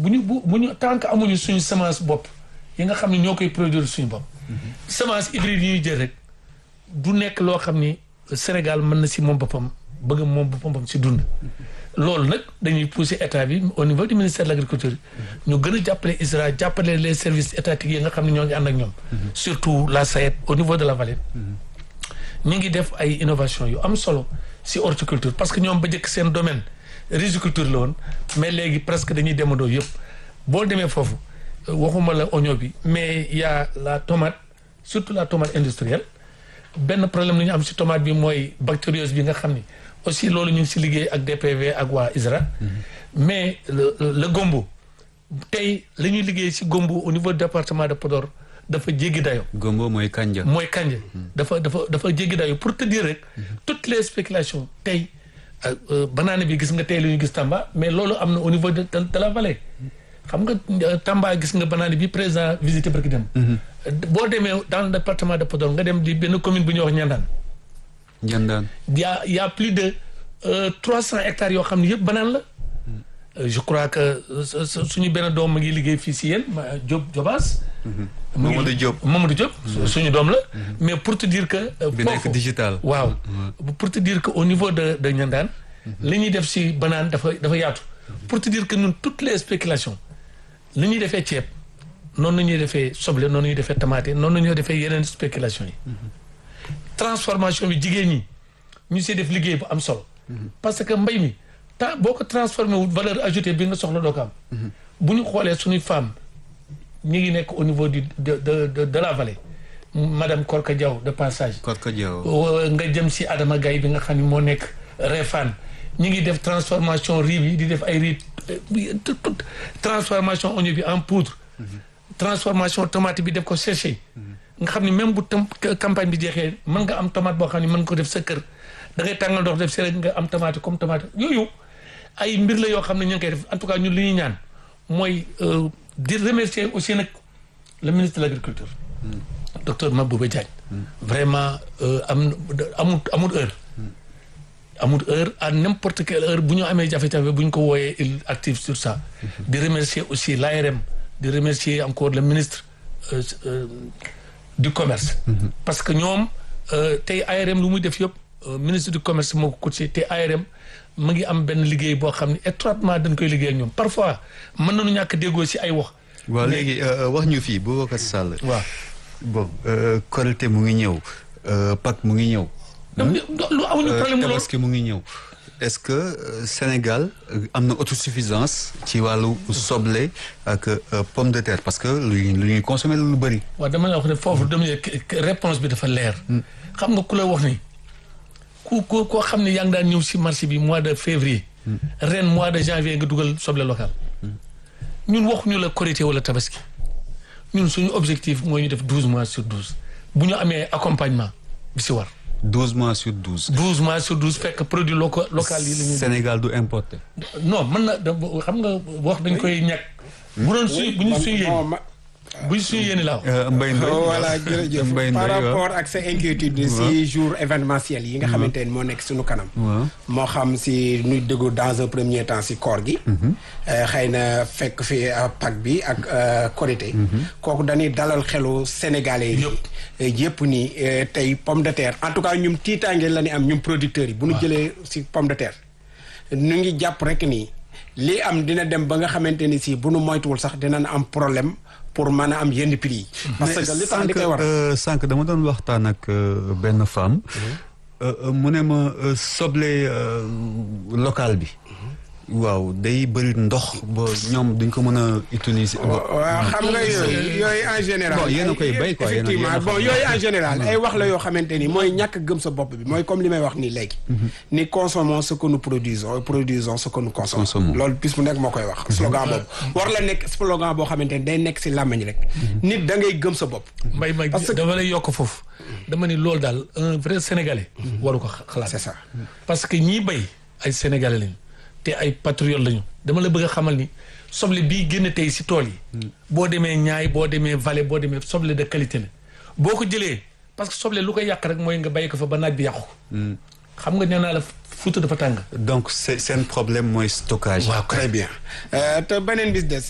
bu ñu bu bu ñu tant que amuñu suñu semence bopp yi nga xam ne ñoo koy produire suñu bopp. semence hybride yi ñuy jël rek du nekk loo xam ni Sénégal mën na si moom boppam bëgg moom boppam si dund. loolu nag dañuy pousser état bi au niveau du ministère de l' agriculture ñu gën a jàppale ISRA jàppale les services étatiques yi nga xam ne ñoo ngi ànd ak ñoom. surtout la SAED au niveau de la vallée. ñu ngi def ay innovation yu am solo si horticulture parce que ñoom ba njëkk seen domaine riziculture la woon mais léegi presque dañuy demandoo yëpp boo demee foofu waxuma la oignon bi mais y a la tomate surtout la tomate industrielle benn problème la ñu am si tomate bi mooy bactériose bi nga xam ni aussi loolu ñu ngi si liggéey ak DPV ak waa ISRA mais le le gombo tey la ñuy liggéey si gombo au niveau du département de Podor dafa jéggi dayo gombo mooy kanja. mooy kanja dafa dafa dafa jéggi dayo pour te dire rek toutes les spéculations tey banaane bi gis nga tey la ñu gis Tamba mais loolu am na au niveau de de la vallée xam nga Tamba gis nga banaane bi président visité barki dem boo demee dans le département de Podor nga dem di benn commune bu ñuy wax Ñandaan Ñandaan. y a y a plus de trois cent hectares yoo xam ne yëpp banaan la je crois que suñu benn doom mu ngi liggéey fii si yéen Diop Jobaas Mamadou Diop Mamadou Diop suñu doom la mais pour te dire que bi nekk digital waaw pour te dire que au niveau de de Ñandaan li ñuy def si banaan dafa dafa yaatu pour te dire que ñun toutes les spéculations li ñuy defee ceeb noonu la ñuy defee soble noonu la ñuy defee tomate noonu la ñuy defee yeneen spéculation yi transformation bi jigéen ñi ñu see def liggéey bu am solo parce que mbay mi ta boo ko transformé wu valeur ajoutée bi nga soxla doo ko am bu ñu xoolee suñuy femme ñu ngi nekk au niveau du de de de la vallée madame Korka Diaw de passage Korka Diaw nga jëm si Adama Gaye bi nga xam ne moo nekk Refane ñu ngi def transformation riz bi di def ay riz toute transformation oignon bi en poudre transformation tomate bi def ko séché nga xam ne même bu tam campagne bi jeexee mën nga am tomate boo xam ne mën nga ko def sa kër da ngay tàngal ndox def si nga am tomate comme tomate yooyu ay mbir la yoo xam ne ñu ngi koy def en tout cas ñun li ñuy ñaan mooy di remercier aussi nag le ministre de l' agriculture docteur Mabouba Diagne vraiment am amul amul heure amul heure à n'importe quelle heure bu ñu amee jafe-jafe bu ñu ko wooyee il active sur ça di remercier aussi l'ARM di remercier encore le ministre du commerce parce que ñoom tey ARM lu muy def yëpp ministre du commerce moo ko coaché te ARM mu ngi am benn liggéey boo xam ne étroitement dañ koy liggéey ak ñoom parfois mën nañu ñàkk déggoo si ay wax waaw léegi wax ñu fii Boubacar Sall waaw bon Korité mu ngi ñëw Pâques mu ngi ñëw lu amuñu problème loolu Tabaski mu ngi ñëw est-ce que Sénégal am na autosuffisance ci wàllu soble ak pomme de terre parce que lu lu ñuy consommer lu bëri. waaw dama la wax ne foofu dama réponse bi dafa leer. xam nga ku la wax ni ku ku koo xam ne yaa ngi daan ñëw si marché bi mois de février. ren mois de janvier nga dugal soble local. ñun waxuñu la Korité wala Tabaski ñun suñu objectif mooy ñu def douze mois sur douze bu ñu amee accompagnement bi si war. douze mois sur douze. douze mois sur douze fekk produit local local yi la ñuy. Sénégal du importé. non mën na xam nga wax dañ koy ñàkk. bu doon suy bu ñu suy yéen bu ñu suy yéen laaw. Mbaye Ndoye voilà jërëjëf par rapport ak sa inquiétude si jour événementiel yi nga xamante ni moo nekk suñu kanam. moo xam si nuy déglu dans un premier temps si koor gi. xëy na fekk fi Pâques bi ak Korité. kooku dañuy dalal xelu sénégalais yi. yëpp ni tey pomme de terre en tout cas ñum tiitaange la ni am ñum producteurs yi. bu ñu jëlee si pomme de terre. ñu ngi jàpp rek ni lii am dina dem ba nga xamante ni si bu nu moytuwul sax dinañ am problème pour mën a am yenn prix yi. parce que li tax li koy war sànq dama doon waxtaan ak benn femme. mu ne ma soble local bi. waaw day bëri ndox ba ñoom duñ ko mën a utiliser. waaw xam nga yooyu yooyu en général. bon yéen a koy bay quoi effectivement bon yooyu en général ay wax la yoo xamante ni mooy ñàkk gëm sa bopp bi mooy comme li may wax nii léegi. ni consommons ce que nous produisons produisons ce que nous consommons. loolu bis bu nekk moo koy wax. slogan boobu war la nekk slogan boo xamante ni day nekk si làmmiñ rek. nit da ngay gëm sa bopp. mbay may dama lay yokk foofu. dama ni loolu daal un vrai sénégalais. waru ko xalaat c'est ça. parce que ñiy bay ay sénégalais lañu. te ay patriote lañu dama la bëgg a xamal ni soble bii génn tey si tool yi. boo demee ñaay boo demee vallée boo demee soble de qualité la. boo ko jëlee parce que soble lu koy yàq rek mooy nga bàyyi ko fa ba naaj bi yàqu. xam nga nee naa la Fuuta dafa tàng. donc c'est seen problème mooy stockage. waaw très bien te beneen bis des